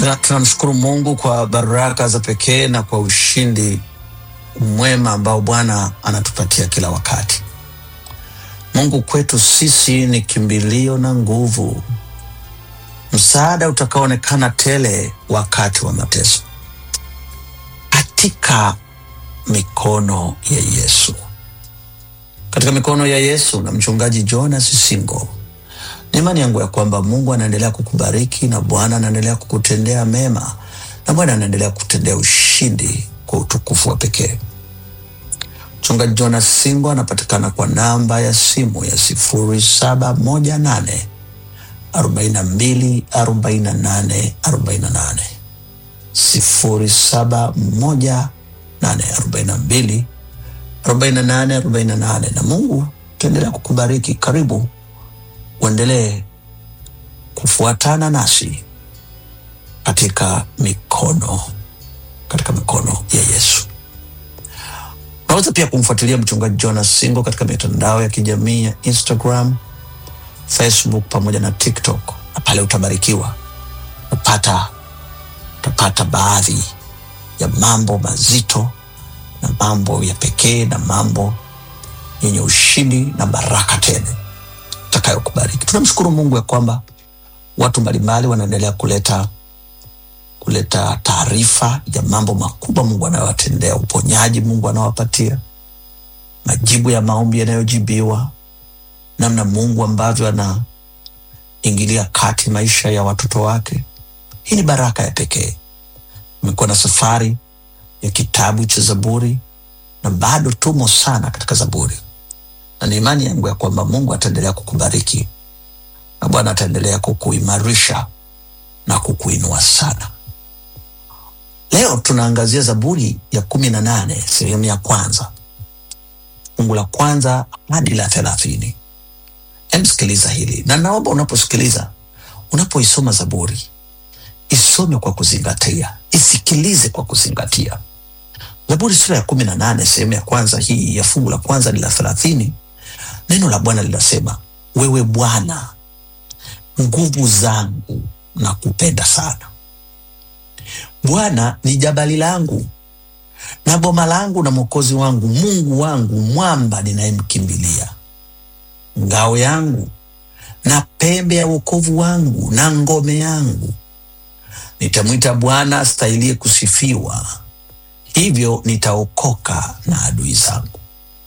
Tuna- Tunamshukuru Mungu kwa baraka za pekee na kwa ushindi mwema ambao Bwana anatupatia kila wakati. Mungu kwetu sisi ni kimbilio na nguvu, msaada utakaoonekana tele wakati wa mateso, katika mikono ya Yesu, katika mikono ya Yesu na mchungaji Jonas Singo. Ni imani yangu ya kwamba Mungu anaendelea kukubariki na Bwana anaendelea kukutendea mema na Bwana anaendelea kukutendea ushindi kwa utukufu wa pekee. Mchungaji Jonas Singo anapatikana kwa namba ya simu ya sifuri saba moja nane arobaini na mbili arobaini na nane arobaini na nane sifuri saba moja nane arobaini na mbili arobaini na nane arobaini na nane na Mungu taendelea kukubariki. Karibu uendelee kufuatana nasi katika mikono katika mikono ya Yesu. Unaweza pia kumfuatilia mchungaji Jonas Singo katika mitandao ya kijamii ya Instagram, Facebook pamoja na TikTok, na pale utabarikiwa utapata utapata baadhi ya mambo mazito na mambo ya pekee na mambo yenye ushindi na baraka tele takayokubariki. Tunamshukuru Mungu ya kwamba watu mbalimbali wanaendelea kuleta kuleta taarifa ya mambo makubwa Mungu anayowatendea, uponyaji Mungu anawapatia, majibu ya maombi yanayojibiwa, namna Mungu ambavyo anaingilia kati maisha ya watoto wake. Hii ni baraka ya pekee. Imekuwa na safari ya kitabu cha Zaburi na bado tumo sana katika Zaburi, na ni imani yangu ya kwamba Mungu ataendelea kukubariki na Bwana ataendelea kukuimarisha na kukuinua sana. Leo tunaangazia Zaburi ya kumi na nane sehemu ya kwanza fungu la kwanza hadi la thelathini. Emsikiliza hili na naomba unaposikiliza, unapoisoma Zaburi isome kwa kuzingatia, isikilize kwa kuzingatia. Zaburi sura ya kumi na nane sehemu ya kwanza hii ya fungu la kwanza hadi la thelathini, neno la Bwana linasema, wewe Bwana nguvu zangu na kupenda sana Bwana ni jabali langu na boma langu na mwokozi wangu, Mungu wangu, mwamba ninayemkimbilia, ngao yangu na pembe ya wokovu wangu na ngome yangu. Nitamwita Bwana astahiliye kusifiwa, hivyo nitaokoka na adui zangu.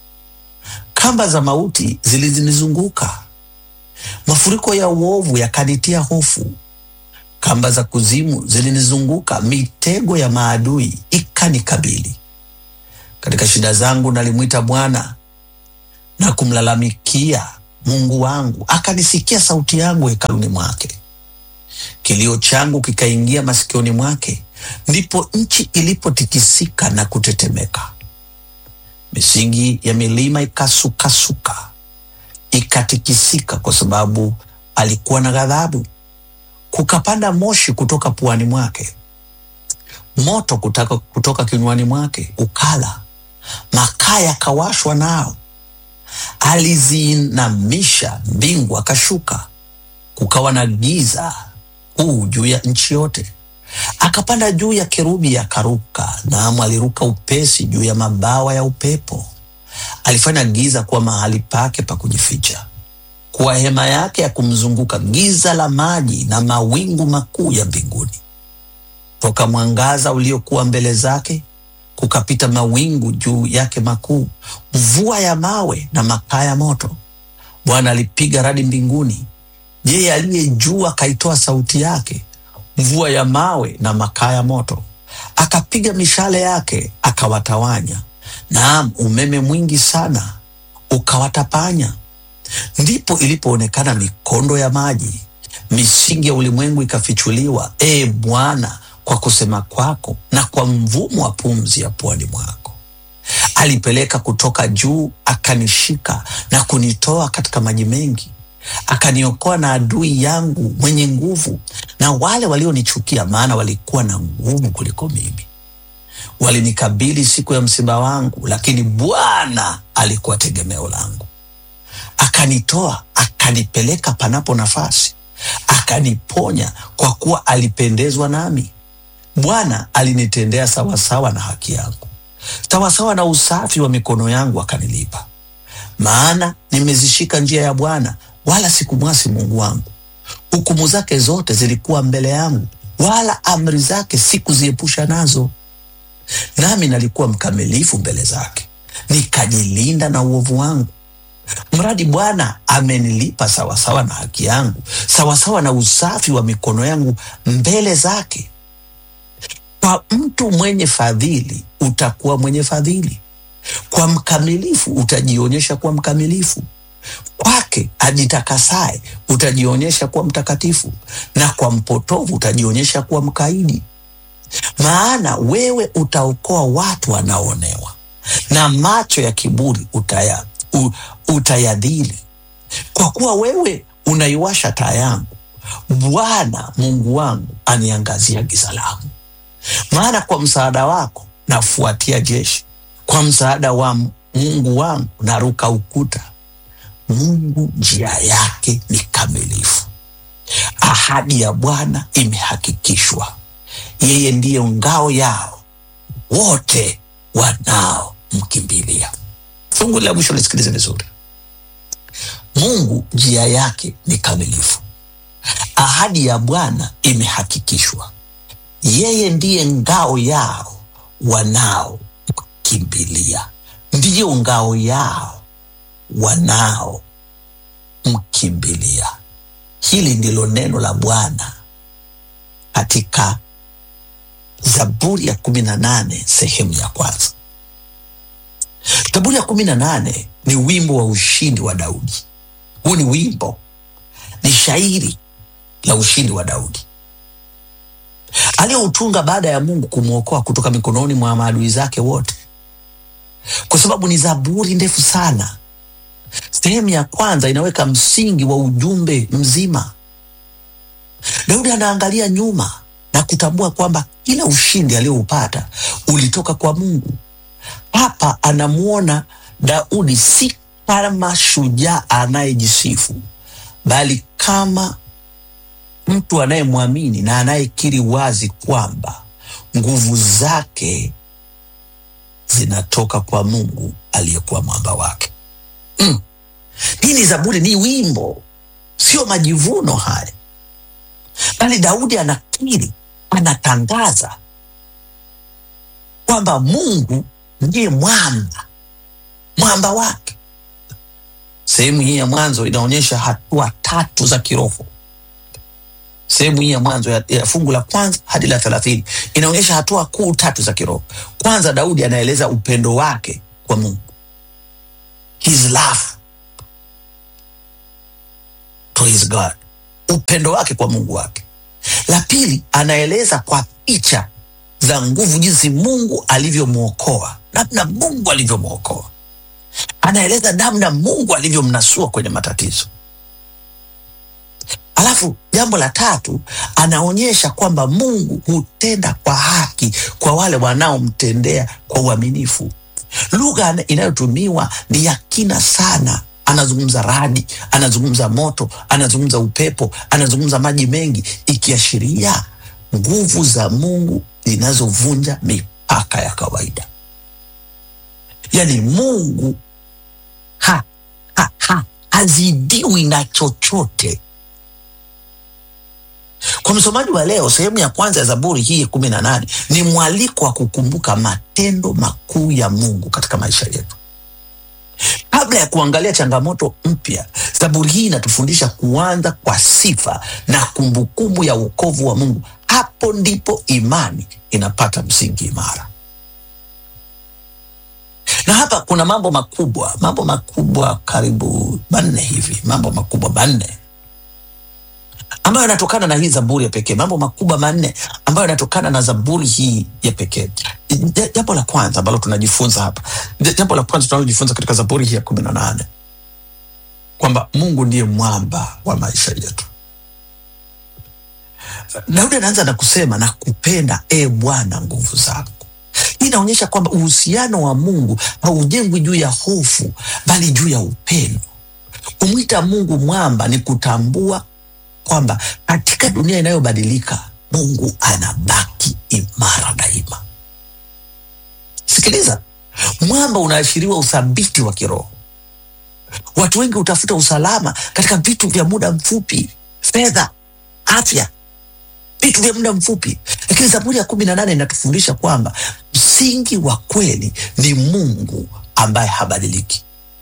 Kamba za mauti zilizinizunguka, mafuriko ya uovu yakanitia hofu kamba za kuzimu zilinizunguka, mitego ya maadui ikanikabili. Katika shida zangu nalimwita Bwana na kumlalamikia Mungu wangu, akanisikia sauti yangu hekaluni mwake. Kilio changu kikaingia masikioni mwake, ndipo nchi ilipotikisika na kutetemeka. Misingi ya milima ikasukasuka, ikatikisika, kwa sababu alikuwa na ghadhabu kukapanda moshi kutoka puani mwake, moto kutaka kutoka kinywani mwake ukala, makaa yakawashwa nao. Aliziinamisha mbingu akashuka, kukawa na giza kuu juu ya nchi yote. Akapanda juu ya kerubi akaruka, naam, aliruka upesi juu ya mabawa ya upepo. Alifanya giza kuwa mahali pake pa kujificha kuwa hema yake ya kumzunguka, giza la maji na mawingu makuu ya mbinguni. Toka mwangaza uliokuwa mbele zake kukapita mawingu juu yake makuu, mvua ya mawe na makaa ya moto. Bwana alipiga radi mbinguni, yeye aliye juu akaitoa sauti yake, mvua ya mawe na makaa ya moto. Akapiga mishale yake akawatawanya, naam, umeme mwingi sana ukawatapanya. Ndipo ilipoonekana mikondo ya maji, misingi ya ulimwengu ikafichuliwa, e Bwana, kwa kusema kwako na kwa mvumo wa pumzi ya puani mwako. Alipeleka kutoka juu, akanishika na kunitoa katika maji mengi, akaniokoa na adui yangu mwenye nguvu, na wale walionichukia, maana walikuwa na nguvu kuliko mimi. Walinikabili siku ya msiba wangu, lakini Bwana alikuwa tegemeo langu akanitoa akanipeleka panapo nafasi, akaniponya kwa kuwa alipendezwa nami. Bwana alinitendea sawasawa na haki yangu, sawasawa na usafi wa mikono yangu akanilipa. Maana nimezishika njia ya Bwana, wala sikumwasi Mungu wangu. Hukumu zake zote zilikuwa mbele yangu, wala amri zake sikuziepusha nazo. Nami nalikuwa mkamilifu mbele zake, nikajilinda na uovu wangu. Mradi Bwana amenilipa sawasawa na haki yangu, sawasawa na usafi wa mikono yangu mbele zake. Kwa mtu mwenye fadhili utakuwa mwenye fadhili, kwa mkamilifu utajionyesha kuwa mkamilifu, kwake ajitakasaye utajionyesha kuwa mtakatifu, na kwa mpotovu utajionyesha kuwa mkaidi. Maana wewe utaokoa watu wanaoonewa, na macho ya kiburi utaya, u, utayadhili. Kwa kuwa wewe unaiwasha taa yangu, Bwana Mungu wangu aniangazia giza langu. Maana kwa msaada wako nafuatia jeshi, kwa msaada wa Mungu wangu naruka ukuta. Mungu njia yake ni kamilifu, ahadi ya Bwana imehakikishwa. Yeye ndiyo ngao yao wote wanaomkimbilia. Fungu la mwisho lisikilize vizuri. Mungu njia yake ni kamilifu, ahadi ya Bwana imehakikishwa. Yeye ndiye ngao yao wanaomkimbilia, ndiyo ngao yao wanaomkimbilia. Hili ndilo neno la Bwana katika Zaburi ya kumi na nane sehemu ya kwanza. Zaburi ya kumi na nane ni wimbo wa ushindi wa Daudi. Huu ni wimbo, ni shairi la ushindi wa Daudi aliyoutunga baada ya Mungu kumwokoa kutoka mikononi mwa maadui zake wote, kwa sababu ni zaburi ndefu sana. Sehemu ya kwanza inaweka msingi wa ujumbe mzima. Daudi anaangalia nyuma na kutambua kwamba kila ushindi aliyoupata ulitoka kwa Mungu. Hapa anamwona Daudi si kama shujaa anayejisifu, bali kama mtu anayemwamini na anayekiri wazi kwamba nguvu zake zinatoka kwa Mungu aliyekuwa mwamba wake. Mm. Hii ni zaburi, ni wimbo, sio majivuno haya, bali Daudi anakiri, anatangaza kwamba Mungu ndiye mwamba, mwamba wake. Sehemu hii ya mwanzo inaonyesha hatua tatu za kiroho. Sehemu hii ya mwanzo ya, ya fungu la kwanza hadi la thelathini inaonyesha hatua kuu tatu za kiroho. Kwanza, Daudi anaeleza upendo wake kwa Mungu, his love to his God, upendo wake kwa Mungu wake. La pili, anaeleza kwa picha za nguvu, jinsi Mungu alivyomwokoa, namna Mungu alivyomwokoa. Anaeleza namna Mungu alivyomnasua kwenye matatizo. Alafu jambo la tatu, anaonyesha kwamba Mungu hutenda kwa haki kwa wale wanaomtendea kwa uaminifu. Lugha inayotumiwa ni ya kina sana. Anazungumza radi, anazungumza moto, anazungumza upepo, anazungumza maji mengi, ikiashiria nguvu za Mungu zinazovunja mipaka ya kawaida. Yaani Mungu ha, ha, ha, hazidiwi na chochote. Kwa msomaji wa leo, sehemu ya kwanza ya Zaburi hii ya kumi na nane ni mwaliko wa kukumbuka matendo makuu ya Mungu katika maisha yetu. Kabla ya kuangalia changamoto mpya, Zaburi hii inatufundisha kuanza kwa sifa na kumbukumbu ya wokovu wa Mungu. Hapo ndipo imani inapata msingi imara. Na hapa kuna mambo makubwa, mambo makubwa karibu manne hivi, mambo makubwa manne ambayo yanatokana na hii zaburi ya pekee, mambo makubwa manne ambayo yanatokana na zaburi hii ya pekee. Jambo la kwanza ambalo tunajifunza hapa, jambo la kwanza tunalojifunza katika zaburi hii ya kumi na nane kwamba Mungu ndiye mwamba wa maisha yetu. Daudi anaanza na kusema na kupenda e Bwana nguvu zako. Hii inaonyesha kwamba uhusiano wa Mungu haujengwi juu ya hofu, bali juu ya upendo. Kumwita Mungu mwamba ni kutambua kwamba katika dunia inayobadilika Mungu anabaki imara daima. Sikiliza, mwamba unaashiriwa uthabiti wa kiroho. Watu wengi hutafuta usalama katika vitu vya muda mfupi, fedha, afya, vitu vya muda mfupi, lakini Zaburi ya kumi na nane inatufundisha kwamba msingi wa kweli ni Mungu ambaye habadiliki.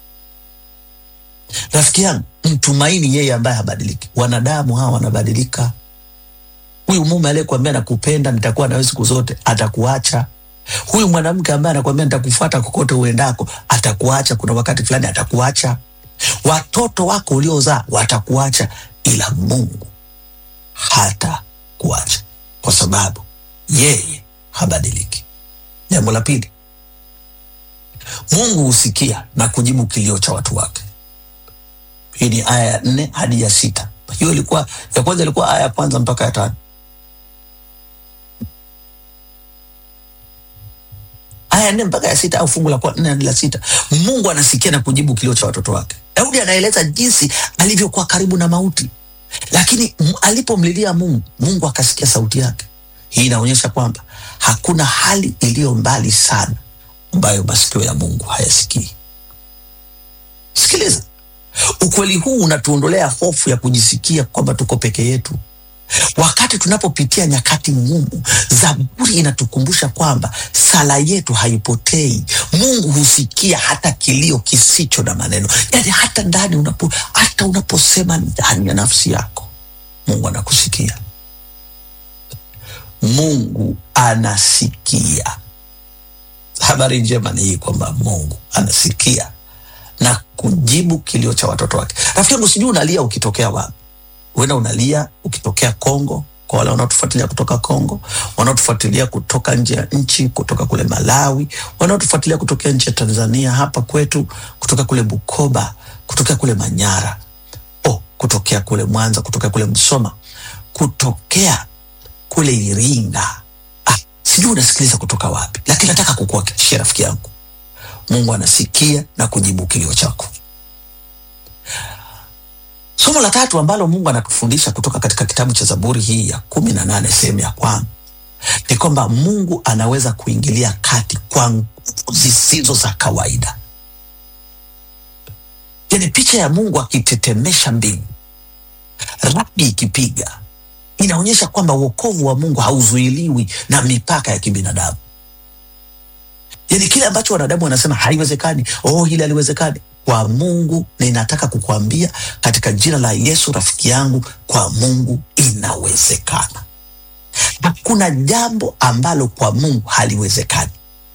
Rafiki yangu, mtumaini yeye ambaye habadiliki. Wanadamu hawa wanabadilika. Huyu mume aliyekuambia nakupenda, nitakuwa nawe siku zote, atakuacha. Huyu mwanamke ambaye anakuambia nitakufuata kokote uendako, atakuacha. Kuna wakati fulani atakuacha. Watoto wako uliozaa watakuacha, ila Mungu hata kuacha, kwa sababu yeye habadiliki. Jambo la pili, Mungu husikia na kujibu kilio cha watu wake. Hii ni aya ya nne hadi ya sita. Hiyo ilikuwa ya kwanza, ilikuwa aya ya kwanza mpaka ya tano. Aya ya nne mpaka ya sita au fungu la kwa- nne hadi la sita. Mungu anasikia na kujibu kilio cha watoto wake. Daudi anaeleza jinsi alivyokuwa karibu na mauti, lakini m- alipomlilia Mungu, Mungu akasikia sauti yake. Hii inaonyesha kwamba hakuna hali iliyo mbali sana ambayo masikio ya Mungu hayasikii. Sikiliza, ukweli huu unatuondolea hofu ya kujisikia kwamba tuko peke yetu. Wakati tunapopitia nyakati ngumu, Zaburi inatukumbusha kwamba sala yetu haipotei. Mungu husikia hata kilio kisicho na maneno, yaani hata ndani unapo, hata unaposema ndani ya nafsi yako, Mungu anakusikia. Mungu anasikia. Habari njema ni hii kwamba Mungu anasikia na kujibu kilio cha watoto wake. Rafiki yangu, sijui unalia ukitokea wapi. Huenda unalia ukitokea Kongo, kwa wale wanaotufuatilia kutoka Kongo, wanaotufuatilia kutoka nje ya nchi, kutoka kule Malawi, wanaotufuatilia kutokea nchi ya Tanzania, hapa kwetu, kutoka kule Bukoba, kutokea kule Manyara, oh, kutokea kule Mwanza, kutokea kule Msoma, kutokea kule Iringa. Ah, sijui unasikiliza kutoka wapi, lakini nataka kukuhakikishia rafiki yangu, Mungu anasikia na kujibu kilio chako. Somo la tatu ambalo Mungu anatufundisha kutoka katika kitabu cha Zaburi hii ya kumi na nane sehemu ya kwanza ni kwamba Mungu anaweza kuingilia kati kwa nguvu zisizo za kawaida. Yani picha ya Mungu akitetemesha mbingu, radi ikipiga, inaonyesha kwamba wokovu wa Mungu hauzuiliwi na mipaka ya kibinadamu. Yani kile ambacho wanadamu wanasema haiwezekani, oh, hili haliwezekani, kwa Mungu ninataka kukuambia katika jina la Yesu, rafiki yangu, kwa Mungu inawezekana. Hakuna jambo ambalo kwa Mungu haliwezekani.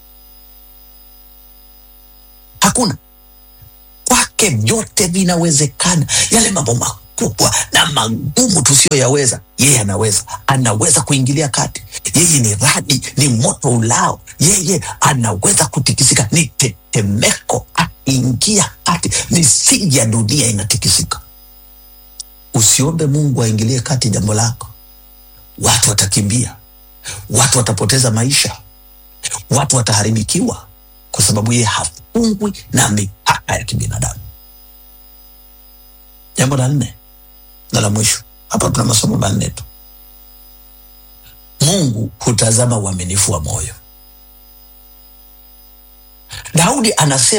Hakuna. Kwake vyote vinawezekana. Yale mambo makubwa na magumu tusiyoyaweza, yeye anaweza. Anaweza kuingilia kati. Yeye ni radi, ni moto ulao. Yeye anaweza kutikisika, ni tetemeko. Akiingia kati, misingi ya dunia inatikisika. Usiombe Mungu aingilie kati jambo lako. Watu watakimbia, watu watapoteza maisha, watu wataharibikiwa, kwa sababu yeye hafungwi na mipaka ya kibinadamu. Jambo la nne na la mwisho, hapa tuna masomo manne tu. Mungu hutazama uaminifu wa moyo. Daudi anasema